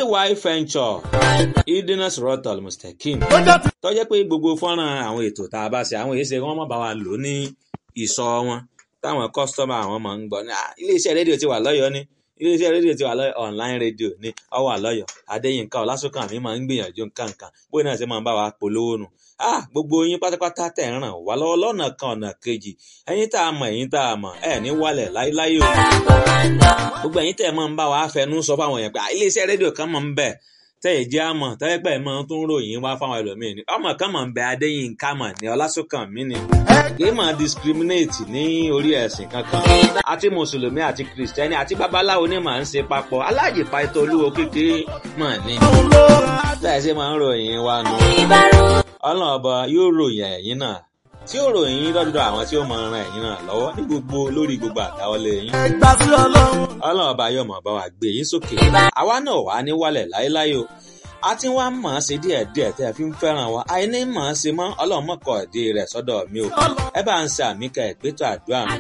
ay venture idina sorotal mustakim tó jẹ́ pé gbogbo fọ́nrán àwọn ètò tá a bá ṣe àwọn èyí ṣe wọ́n má bá wa lò ní ìsọ wọn táwọn kọ́sítọ́mà àwọn máa ń gbọ́ ní iléeṣẹ́ rédíò ti wà lọ́yọ̀ọ́ ní iléeṣẹ́ rédíò ti wà lọ́yọ̀ online rédíò ní ọwọ́ àlọ́yọ̀ adéyínká ọlásùnkàn mi máa ń gbìyànjú nǹkan kan bóyá náà ṣe máa ń bá wa polówó nù ah gbogbo yín pátápátá tẹ̀ ń ràn wá lọ́wọ́ lọ́nà kan ọ̀nà kejì ẹ̀yin tá a mọ̀ ẹ̀yin tá a mọ̀ ẹ̀ ní wálẹ̀ láíláí o gbogbo ẹ̀yin tẹ̀ máa ń bá wa fẹnu sọ fáwọn èèyàn pé iléeṣẹ́ rédíò kan máa ń bẹ̀ tẹ́ ẹ̀ jẹ́ àmọ̀ tẹ́lẹ̀ pẹ́ mọ́ tó ń ròyìn wá fáwọn ẹlòmíín ni ọmọ kan mọ̀ ń bẹ adéyínká mọ̀ ní ọlásùnkàn mi ni kì í máa discriminate ní orí ẹ̀sìn kankan àti mùsùlùmí àti kìrìsìtẹ́nì àti babaláwo ni màá ń ṣe papọ̀ aláàjì pàtó olúwo kékeré mọ̀ ní. tẹ́ẹ̀ ṣe máa ń ròyìn wa nù. ọlọ́run ọba yóò ròyìn ẹ̀yìn náà tí ó ròyìn yín lọ́dọ̀ àwọn tí ó mọ ran ẹ̀yìn náà lọ́wọ́ ní gbogbo lórí gbogbo àdáwọlé yín. ọlọ́run ọba yóò mọ̀ bá wa gbé yín sókè àwa náà wà ní wálẹ̀ láéláé o a ti wá mọ̀ ọ́n ṣe díẹ̀díẹ̀ tẹ́ ẹ fi ń fẹ́ràn wa àìní mọ̀ ọ́n ṣe mọ́ ọlọ́run mọ̀kọ́ ìdí rẹ̀ sọ́dọ̀ mi o ẹ bá ń ṣe àmì kẹ́ ẹ̀ pétò àdúrà mi.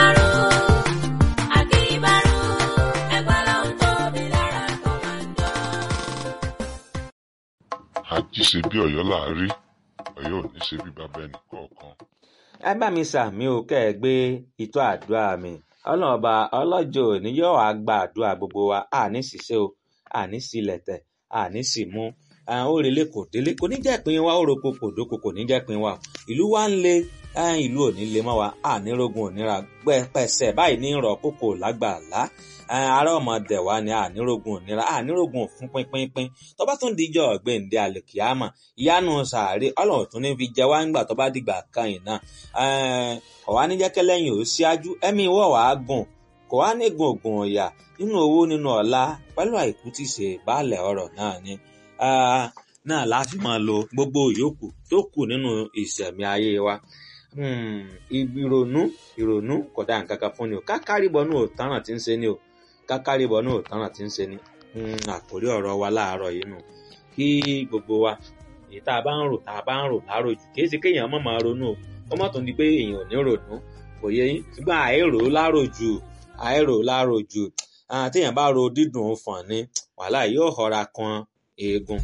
àjíṣe bí ọ̀yọ́ láàárí ọ̀yọ́ ò ní ṣe bí bàbá ẹnì kọ̀ọ̀kan. ẹ bá mi ṣàmì o kẹ́ ẹ gbé ìtọ́ àdúrà mi ọlọ́run ọba ọlọ́jọ́ òní yóò wá gba àdúrà gbogbo wa àní ṣiṣẹ́ o àní sílẹ̀tẹ̀ àní sì mú ó relé kò délé kò ní jẹ́ pin wa ó roko kò dóko kò ní jẹ́ pin wa ìlú wa ń le ìlú ò ní le mọ́ wa ànírógun òníra pẹ̀sẹ̀ báyìí ní ìrọ̀ kókò lágbàlá ará ọmọdé wa ni ànírógun òníra ànírógun fún pínpínpín tó bá tún dijọ́ ọ̀gbẹ́ǹde àlèkìámà ìyanu sàárè ọlọ́run tún ní fi jẹ wá ńgbà tó bá dìgbà kan yìí náà ọ̀wá níjẹ́kẹ́ lẹ́yìn ò síájú ẹ̀mí wọ̀ wá gùn kò wá ní gùngùn ọ̀yà nínú owó nínú ọ̀la pẹ̀lú àìkú tí ṣe baálẹ̀ ọ̀rọ̀ náà ni náà láti máa lo gbogbo ìyókù tó kù nínú ìṣẹ̀mí ayé wa ìrònú ìrònú kò dá nǹkan kan fún ni o kákàríbọ̀ náà ò tánràn tí ń ṣe ni o kákàríbọ̀ náà ò tánràn tí ń ṣe ni àkórí ọ̀rọ̀ wa láàárọ̀ yìí nù kí gbogbo wa èyí tá a bá ń rò tá a bá ń rò láròjù kì í ṣe kéèyàn má máa ronú o ó mọ̀ tó ń di pé èèyàn ò ní ronú kò yẹ yín ṣùgbọ́n àìrò láròjù àìrò láròjù téèyàn bá ro dídùn fọ̀n ni wàhálà yóò họra kan eegun.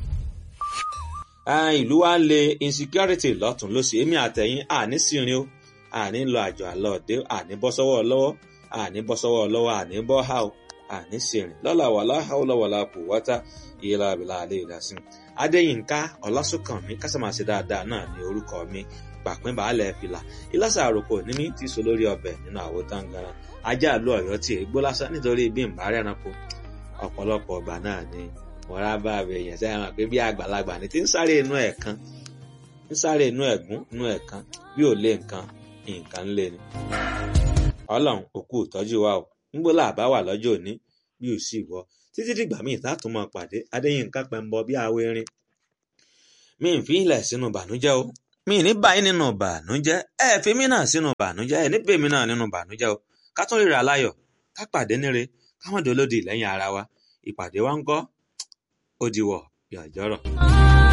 ìlú wa ń le insecurity lọ́tún lósì èmi àtẹ̀yìn àní sírin o àní lọ àjọ àlọ́ọ̀dẹ àní bọ́ sọ́wọ́ lọ́wọ́ àní bọ́ sọ́wọ́ lọ́wọ́ àní bọ́ hà o àní sírin lọ́la wàlá hàwùlà wàlá kò wọ́tá ìyẹ́lá àbílà àlẹ́ ìdásí. adéyínká ọlásùnkànmí kásámàṣe dáadáa náà ní orúkọ mi pàpín baálẹ̀ fìlà ìlàsà àròkọ ní mi ti so lórí ọbẹ̀ nínú àwo táǹgàrà ajá àlọ́ ọ̀yọ́ tí ègbó lásán nítorí bí n bá rẹranko ọ̀pọ̀lọpọ̀ ọgbà náà ni wọ́n bá bẹ èèyàn sẹ́yìn hàn pé bí àgbàlagbà ni tí ń sáré inú ẹ̀ kan ń sáré inú ẹ̀gún inú ẹ̀ kan bí ò lé nǹkan nǹkan ń lé ni. ọlọ́run òkú ìtọ́jú wa o ńgbó làbá wà lọ́jọ́ òní bí ò sì wọ títí dìgbà míì látún mọ pàdé adéyínká pẹ̀mbọ bí awo erin mi ń fi ilẹ̀ sínú bànújẹ́ o mi ní báyìí nínú bànújẹ́ ẹ fi mí náà sínú bànújẹ́ ẹ níbẹ̀ mi náà nínú bànújẹ́ o ká tún ríra láyọ̀ ká pàdé níre ká má dolódì lẹ́yìn ara wa ìpàdé wa ń kọ́ ó diwọ̀ yàjọ́rọ̀.